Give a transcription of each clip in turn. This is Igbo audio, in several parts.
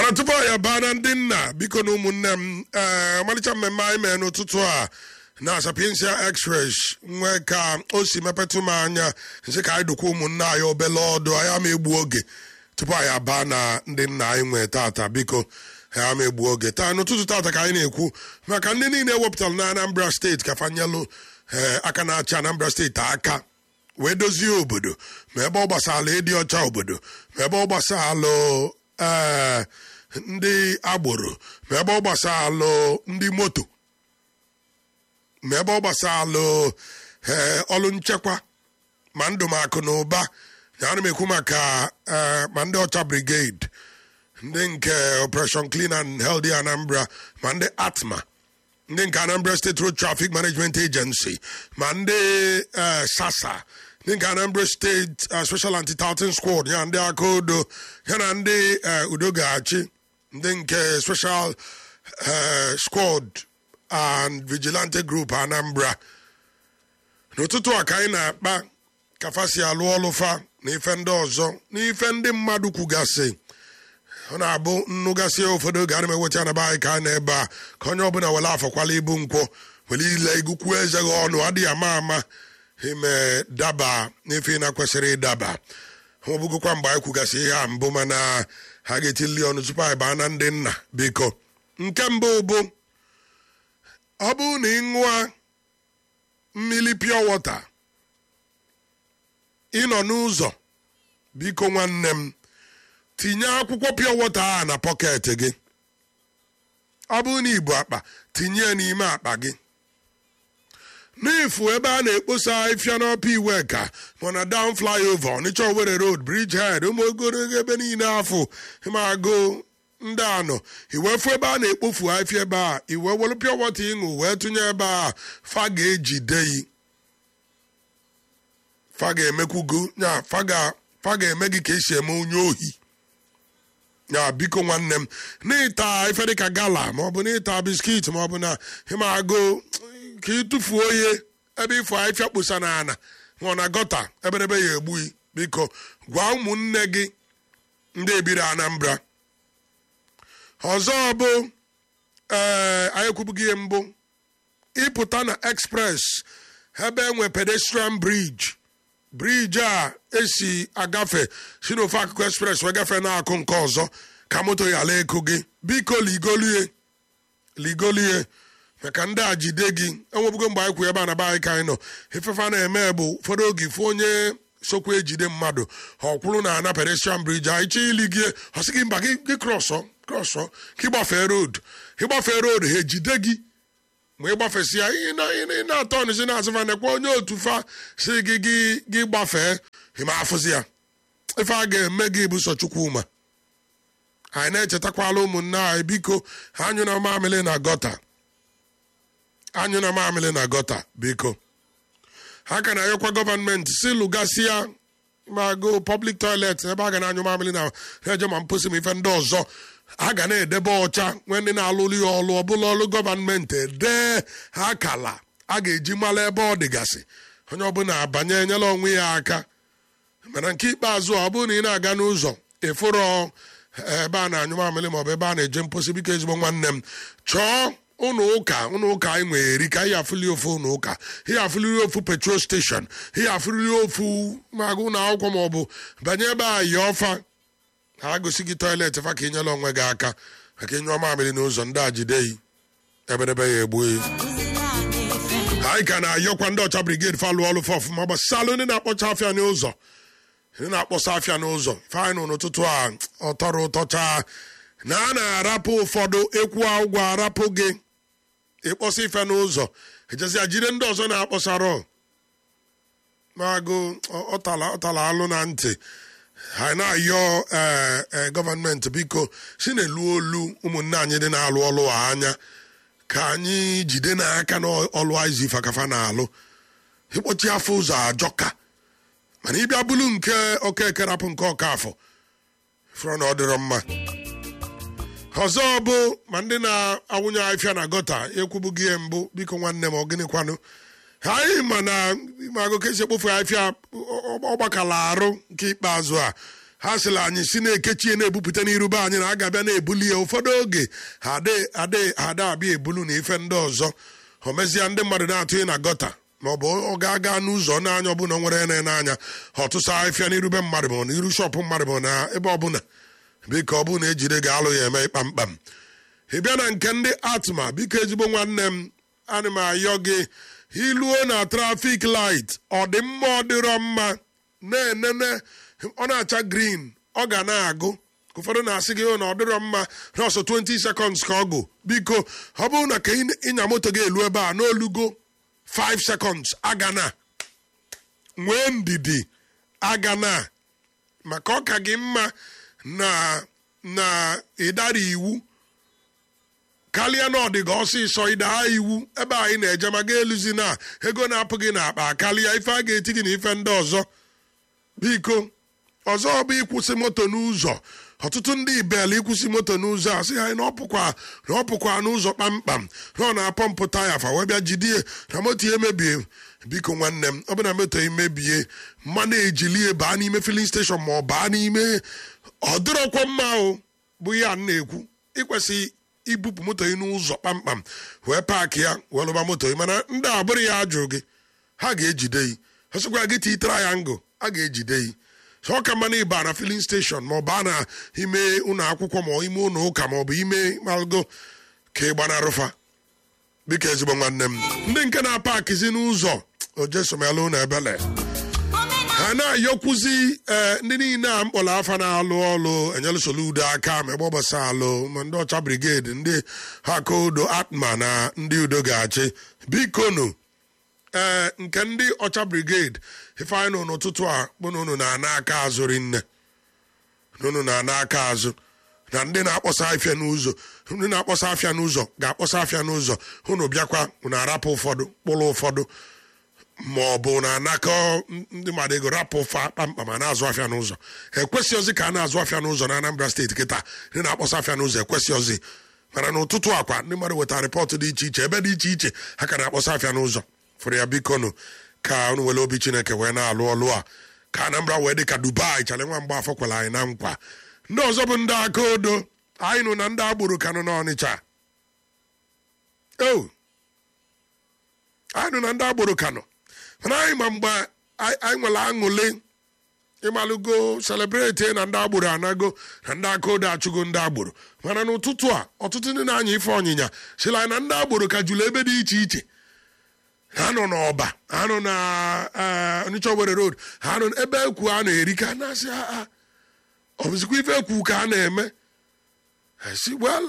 mana tupu anyị abaa na ndị nna biko na ụmụnne m ee ọmalịcha mmemme anyị mee n'ụtụtụ a na sapiensia express nwee ka o si mepetụ m anya nsị ka anyị dụkwa ụmụnne anyị obele ọdụ anyị ama egbu oge tupu anyị abaa na ndị nna anyị nwee tata biko anyị ama egbu oge taa n'ụtụtụ tata ka anyị na-ekwu maka ndị niile ewepụtara na anambra steeti ka fanyelụ ee aka na-achị anambra steeti aka wee dozie obodo ma ebe ọ gbasara ịdị ọcha obodo ma ebe ọ gbasara ee ndị agboro ma ebe ọ gbasalụ ndị moto ma ebe ọ gbasalụ ee ọrụ nchekwa ma ndụ m akụ na ụba ya ana m ekwu maka ee ma ndị ọcha brigade ndị nke operation clean and healthy anambra ma ndị atma ndị nke anambra state road traffic management agency ma ndị ee sasa ndị nke anambra steeti special anti-tartan squad ya ndị aka odo ya na ndị udo ga-achị ndị nke special squad and vigilante group anambra n'ụtụtụ a ka anyị na-akpa kafa si alụ ọlụ fa na ife ndị ọzọ na ife ndị mmadụ kwugasị ọ na-abụ nnụgasị ụfọdụ oge ana m eweta anaba anyị ka a na-ebe a ka onye ọbụla were afọkwala ibu nkwọ were ile igukwu eze gị ọnụ adịghị ama ama ime daba n'ife ị na-kwesịrị ịdaba ọ bụgokwa mgbe anyị kwugasị ihe a mbụ mana ha ga-etili ọnụ tupu anyị baa na ndị nna biko nke mbụ bụ ọ bụrụ na ị ṅụa mmiri pure water ịnọ n'ụzọ biko nwanne m tinye akwụkwọ pure water a na pọket gị ọ bụrụ na ibu akpa tinye ya n'ime akpa gị n'ifu ebe a na-ekposa ifia n'ọpa iwe ka ma na down flyover ọnịcha owere road bridge head ụmụ ogologo ebe niile afọ ịmago ndị anọ iwefu ebe a na-ekpofu afịa ebe a iwe were pure water ịṅụ wee tụnye ebe a fa ga-ejide yi fa ga-emekwugo ya fa ga-eme gị ka esi eme onye ohi ya biko nwanne m n'ịta ife dịka gala maọbụ n'ịta biskit maọbụ na ịmago ka ịtụfuo ihe ebe ịfụ afịa kposa na ana nwụọ na gọta eberebe ya egbuyi biko gwa ụmụnne gị ndị ebiri anambra ọzọ bụ ee anyị ekwubughị ihe mbụ ịpụta na express ebe enwe pedestrian bridge briji a esi agafe si n'ofe akụkụ express wee gafee n'akụ nke ọzọ ka moto ya ala eko gị biko ligolie ligolie maka ndị a jide gị enwebugo mgbe anyị kwu ebe a na be anyị ka anyị nọ ifefe na-eme bụ ụfọdụ oge fụ onye sokwa ejide mmadụ ọ kwụrụ na ana pedestrian bridge anyị chọọ ili gị ọ sị gị mba gị krọsọ krọsọ ka ịgbafee road ịgbafee road ha ejide gị ma ịgbafesi ya ị na-atọ ọnụzi na-azụfa nekwa onye otu fa si gị gị gị gbafee ịma afụzi ya ife a ga-eme gị bụ sọ chukwuma anyị na-echetakwala ụmụnne anyị biko anyụ na mamịlị na gọta anyụ na mamịlị na gọta biko ha ka na-ayọkwa gọọmenti si lụgasịa ma go public toilet ebe a ga na-anyụ mamịlị na eje ma mposi ma ife ndị ọzọ a ga na-edebe ọcha nwee ndị na-alụrụ ya ọlụ ọbụla ọlụ gọọmenti edee ha kala a ga-eji mara ebe ọ dịgasị onye ọbụla abanye enyela onwe ya aka mana nke ikpeazụ ọ bụrụ na ị na-aga n'ụzọ ịfụrọ ebe a na-anyụ mamịrị maọbụ ebe a na-eje mposi biko ezigbo nwanne m chọọ ụnụ ụka ụnụ ụka anyị nwere eri ka ihe afụli ofu ụnụ ụka ihe afụliri ofu petrol steshọn ihe afụliri ofu magụ ụlọ akwụkwọ maọbụ banye ebe a yi ọfa ha gosi gị tọiletị fa ka ịnyela onwe gị aka maka ịnyụọ mamịrị n'ụzọ ndị a jideghị ebedebe ya egbuo anyị ka na-ayọkwa ndị ọcha brigade fa lụọ ọlụ fa ọfụma gbasalụ ndị na-akpọcha afịa n'ụzọ ndị na-akpọsa afịa n'ụzọ ife anyị nụ n'ụtụtụ a ọtọrọ ụtọcha na a na-arapụ ụfọdụ ekwu ụgwọ arapụ gị ịkpọsa ife n'ụzọ ejezia jide ndị ọzọ na-akpọsarọ magụ ọtala alụ na ntị ha na-ayọ ee gọọmenti biko si na-elu olu ụmụnne anyị dị na-alụ ọlụ anya ka anyị jide n'aka n'ọlụ izi fakafa na-alụ ịkpọchi afọ ụzọ ajọka mana ịbịa bụrụ nke okeke rapụ nke ọka afọ fụrụ na ọ dịrọ mma ọzọ bụ ma ndị na-awụnye afịa na gọta ekwubughị ihe mbụ biko nwanne m ọ gịnịkwanụ anyị ma na magụ ka esi ekpofu afịa ọgbakala arụ nke ikpeazụ a ha sịrị anyị si na-ekechie na-ebupụta n'irube anyị na aga bịa na-ebuli ya ụfọdụ oge ha ada abịa ebulu na ife ndị ọzọ o mezie ndị mmadụ na-atụghị na gọta ma ọ bụ ọ ga-aga n'ụzọ n'anya ọbụla nwere ene n'anya ha ọtụsa ahịfịa n'irube mmadụ ma n'iru shọpụ mmadụ ma na ebe ọbụla biko ọ bụrụ na ejide ga-alụ ya eme kpamkpam ị bịa na nke ndị atma biko ezigbo nwanne m ana m ayọ gị iluo na trafik light ọ dị mma ọ dịrọ mma na-enene ọ na-acha green ọ ga na-agụ ụfọdụ na-asị gị na ọ dịrọ mma nọọsụ 20 seconds ka ọ gụ biko ọ bụrụ na ka ịnya moto gị elu ebe a n'olugo 5 seconds aga na nwee ndidi aga na maka ọ ka gị mma na na ịdara iwu karịa na ọdịga ọsịsọ ịdaa iwu ebe anyị na-eje ma ga-eluzi na ego na-apụ gị n'akpa karịa ife a ga-eti gị na ife ndị ọzọ biko ọzọ bụ ịkwụsị moto n'ụzọ ọtụtụ ndị ibel ịkwụsị moto n'ụzọ a sị ha na ọpụkwa na ọpụkwa n'ụzọ kpamkpam na ọ na-apọmpụ taya fa wee bịa jidie na moto ya emebie biko nwanne m ọ bụ na moto emebie mmanụ ejilie baa n'ime filin steshọn ma ọ baa n'ime ọ dịrọkwa mma o bụ ya na-ekwu ịkwesị ibupụ moto gị n'ụzọ kpamkpam wee paakị ya wee lụba moto gị mana ndị abụrụ ya ajụ gị ha ga-ejide gị ha sịkwa gị tii trayangụl a ga-ejide gị ọ ka mma na ịba na filin steshọn ma ọ baa na ime ụlọ akwụkwọ ma ime ụlọ ụka ma ọ bụ ime malgo ka ị gbanarụfa biko ezigbo nwanne m ndị nke na-apakịzi n'ụzọ ojesomelu na ebele ha na-ayọkwuzi ee ndị niile a mkpọrọ afa na-alụ ọlụ enyelusolu udo aka ma ebe ọgbasa alụ ma ndị ọcha brigade ndị hakodo atma na ndị udo ga-achị bikonu ee nke ndị ọcha brigade ifeanyị nụ n'ụtụtụ a bụ na unu na-ana aka azụ rinne na unu na-ana aka azụ na ndị na-akpọsa afịa n'ụzọ ndị na-akpọsa afịa n'ụzọ ga-akpọsa afịa n'ụzọ unu bịakwa unu arapụ ụfọdụ kpụrụ ụfọdụ ma ọ bụ na anakọ ndị mmadụ ego rapụ fa kpamkpam a na-azụ afịa n'ụzọ ekwesịghịzi ka a na-azụ afịa n'ụzọ na Anambra steeti kịta ndị na-akpọsa afịa n'ụzọ ekwesịghịzi mana n'ụtụtụ akwa ndị mmadụ wetara rịpọtụ dị iche iche ebe dị iche iche ha ka na-akpọsa afịa n'ụzọ fụrụ ya bikonu ka unu were obi chineke wee na-alụ ọlụ a ka Anambra wee dị ka Dubai chale nwa mgbe afọ kwere anyị na nkwa ndị ọzọ bụ ndị aka odo anyị nụ na ndị agboro kanụ n'Ọnịcha o anyị nụ na ndị agboro kanụ mana anyị ma mgbe anyị nwere aṅụle ịmalụgo selebreti na ndị agboro anago na ndị aka odo achụgo ndị agboro mana n'ụtụtụ a ọtụtụ ndị na-anya ife ọnyịnya sịla anyị na ndị agboro ka jụrụ ebe dị iche iche ha nọ n'ọba ha nọ na Onitsha Owerri road ha nọ ebe ekwu a na-eri ka na-asị ha ọ bụzikwa ife ekwu ka a na-eme si well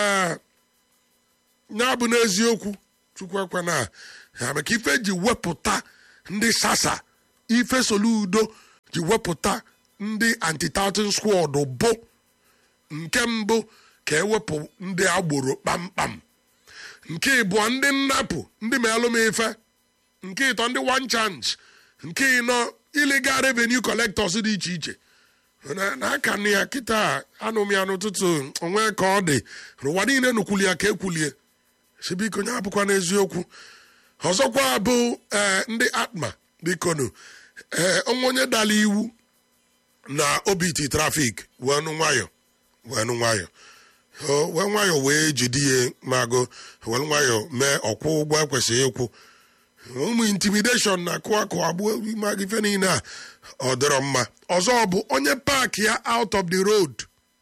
ya bụ n'eziokwu chukwu ekwana ya maka ife ji wepụta ndị sasa ife soludo ji wepụta ndị anti-tartan squad bụ nke mbụ ka ewepụ ndị agboro kpamkpam nke ịbụọ ndị nnapụ ndị melụ m ife nke ịtọ ndị one chance nke ịnọ illegal revenue collectors dị iche iche n'aka nụ ya kịta anụ m ya n'ụtụtụ onwe ka ọ dị n'ụwa niile nukwuli ya ka ekwulie si biko nye abụkwa n'eziokwu ọzọkwa bụ ee ndị atma bikonu ee onwe onye dala iwu na obiti trafik wee nụ nwayọ wee nụ nwayọ wee nwayọ wee jide ya mago wee nwayọ mee ọkwụ ụgwọ ekwesịghị ịkwụ ụmụ intimideshọn na akụ akụ abụọ maga ife niile a ọ dịrọ mma ọzọ bụ onye paaki ya out of the road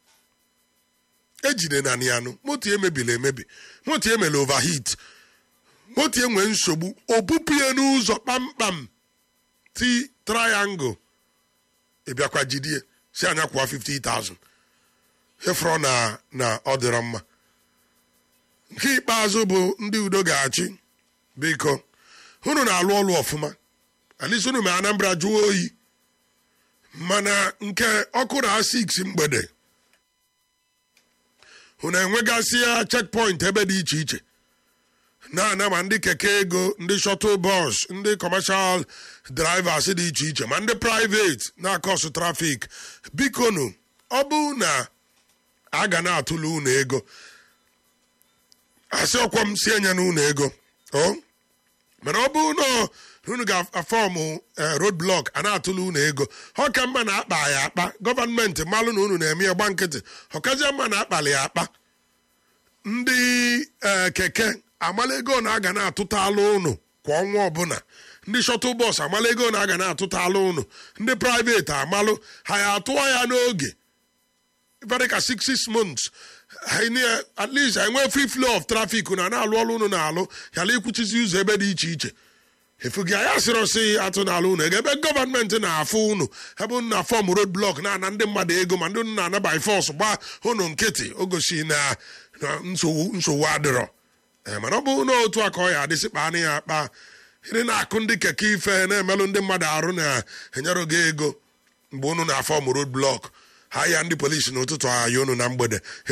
ejide na nianụ moto emebiri emebi moto emere overheat moto enwe nsogbu obupụye n'ụzọ kpamkpam ti triangle ịbịakwa jidie si anya kwụwa 50,000 ịfụrụ na na ọ dịrọ mma nke ikpeazụ bụ ndị udo ga-achị biko unu na-alụ ọlụ ọfụma alisi unu ma Anambra jụọ oyi mana nke ọkụ na 6 mgbede unu enwegasị ya checkpoint ebe dị iche iche na-ana ma ndị keke ego ndị shuttle bus ndị commercial drivers dị iche iche ma ndị private na-akọsụ trafik bikonu ọ bụ na a ga na-atụle unu ego asị ọkwa m si enye na unu ego o mana ọ bụ na unu ga-afọmụ road blọk a na-atụlụ unu ego ọ ka mma na akpa ya akpa gọọmenti malụ na unu na-eme ya gba nkịtị ọkazie mma na akpali ya akpa ndị keke amala ego na aga na-atụta alụ unu kwa ọnwa ọbụla ndị shọtụl bọs amala ego na aga na-atụta alụ unu ndị praịveti amalụ ha ya atụọ ya n'oge very ka six six months at least enwee free flow of traffic na na-alụ ọrụ unu na-alụ yala ikwuchizi ụzọ ebe dị iche iche efugi ya sịrị sị atụ n'ala unu ego ebe gọọmenti na-afụ unu ebe unu na fọm road blọk na-ana ndị mmadụ ego ma ndị unu na-ana by force gbaa unu nkịtị o gosi na nsogbu adịrọ mana ọ bụ na otu a ka ọ ya adịsị kpaa ya akpa ịdị na-akụ ndị keke ife na-emelụ ndị mmadụ arụ na-enyere gị ego mgbe unu na-afọm road blọk ha ya ndị polisi n'ụtụtụ ahịa unu na mgbede